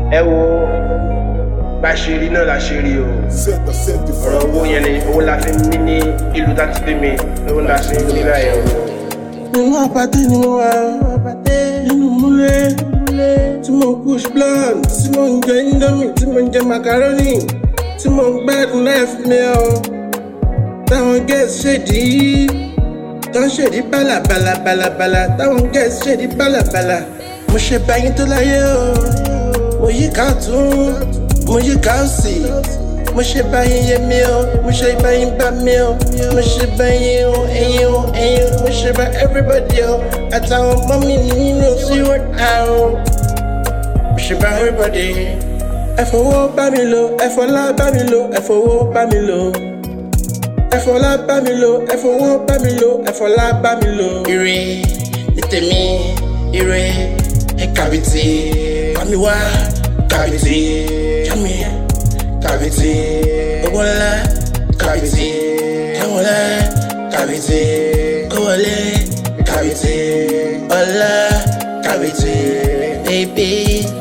ẹ wo bá ṣe rí náà la ṣe rí o Senta, senta e ọ̀rọ̀ owó yẹn ni owó la fi ń ní ní ìlú tá ti bí mi lówó la ṣe ń ní báyìí o. nínú àpàtẹ ni mo wà nínú múlẹ̀ tí mo push blunt tí mo ń jẹ indomie tí mo ń jẹ macaroni tí mo ń gbádùn life mi ọ táwọn girls ṣèdí tó ń ṣèdí bálàbàlà bàlàbàlà táwọn girls ṣèdí bálàbàlà mo ṣe báyìí tó láyé o mo yí ká tún mo yí ká sí mo ṣe báyìí yé mi o mo ṣe báyìí bá mi o mo ṣe báyìí o ẹyin o ẹyin o mo ṣe bá everybody o àtàwọn ọmọ mi nínú sí wọn á o mo ṣe bá everybody ẹ fọwọ́ bá mi lò ẹ fọlá bá mi lò ẹ fọwọ́ bá mi lò ẹ fọlá bá mi lò ẹ fọwọ́ bá mi lò ẹ fọlá bá mi lò. ire ní tèmi ire ẹ kàbìtì bámi wá kàbìtì jámi kàbìtì owó ńlá kàbìtì ẹwọn ńlá kàbìtì kówọlé kàbìtì ọlá kàbìtì bébí.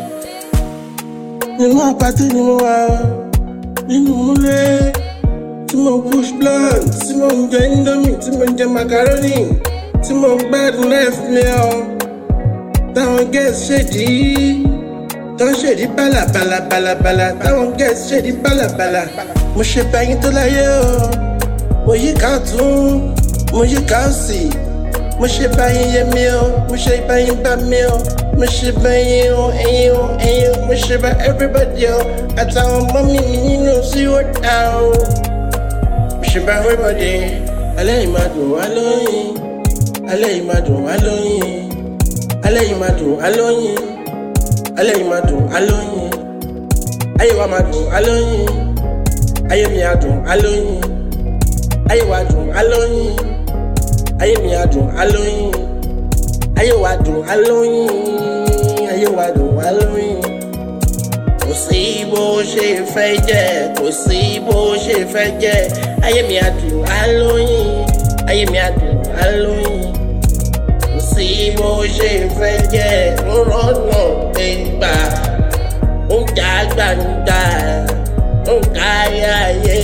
nínú àpàtì ni mo wà nínú múlẹ̀ tí mo push blunt tí mo ń jẹ indomie tí mo ń jẹ macaroni tí mo ń gbádùn life mi ọ táwọn girls ṣèdí tó ń ṣèdí bálàbàlà bàlàbàlà táwọn girls ṣèdí bálàbàlà mo ṣe báyìí tó láyé o mo yí ká tún mo yí ká sí mo ṣe báyìí yé mi o mo ṣe báyìí bá mi o mo ṣe báyìí o ẹyin o ẹyin o mo ṣe bá everybody o àtàwọn ọmọ mi nínú sí ó dá o ṣe bá everybody alẹ́ yìí máa dùn wá lóyìn alẹ́ yìí máa dùn wá lóyìn alẹ́ yìí máa dùn wá lóyìn alẹ́ yìí máa dùn wá lóyìn ayé wa máa dùn wá lóyìn ayé mi á dùn wá lóyìn ayé wa dùn wá lóyìn ayé mi á dùn wá lóyìn ayé wa dùn wá lóyìn ayé wa dùn wá lóyìn kò sí bó ṣe fẹ́ jẹ́ kò sí bó ṣe fẹ́ jẹ́ ayé mi àdùn alóyin ayé mi àdùn alóyin kò sí bó ṣe fẹ́ jẹ́ rọ́nà gbẹ̀ngbà ó ń jà gbàǹgbà ó ń kárí ayé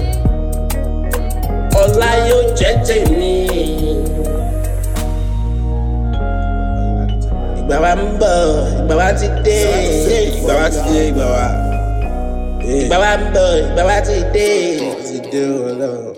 ọ̀la yóò jẹ́ tèmi. ìgbà wa ń bọ̀ ìgbà wa ti dé ìgbà wa ti dé ìgbà wa ìgbà wa ń bọ̀ ìgbà wa ti dé. Ti deu, não.